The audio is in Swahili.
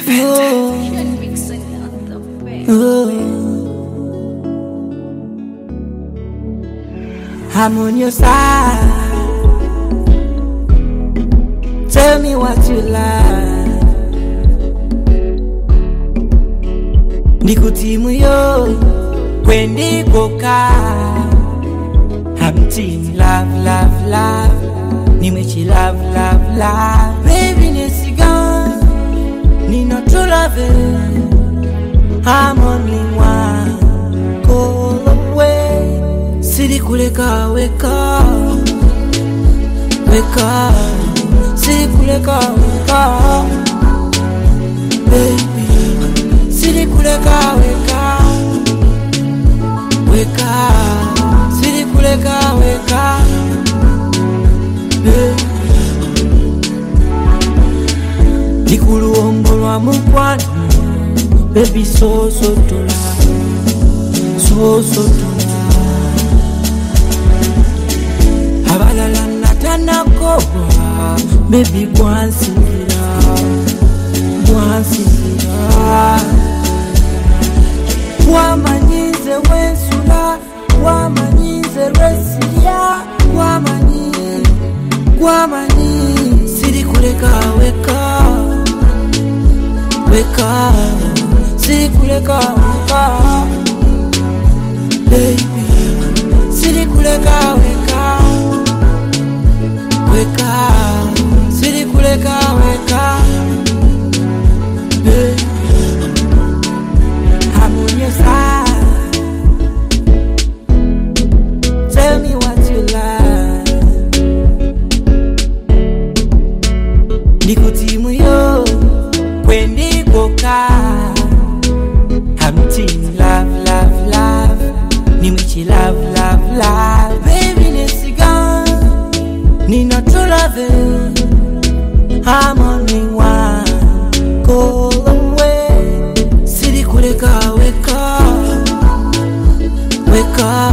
I'm on your side. Tell me what you like. Nikutimu yo kwendikoka. I'm team love, love, love. Nimechi love, love, love. Baby nesigan, nina true love. I'm only one call away. Siri kuleka weka, weka. Siri kuleka weka, baby. Siri kuleka weka, weka. Siri kuleka weka, baby. Ndikuluwombolwa mukwano, baby so so tola, so so tola. abalala natanakobwa bebi bwansinzira bwansinzira wamanyize wensula wamanyize lwesirya wamanyi wamanyi siri kuleka weka weka siri kuleka weka baby siri kuleka weka weka siri kuleka weka Baby, I'm on your side tell me what you like nikutimu yo kwendikoka I'm team love, love, love Nimechi love, love, love Baby nesigan Nina true love I'm only one Call away Siri kuleka weka Weka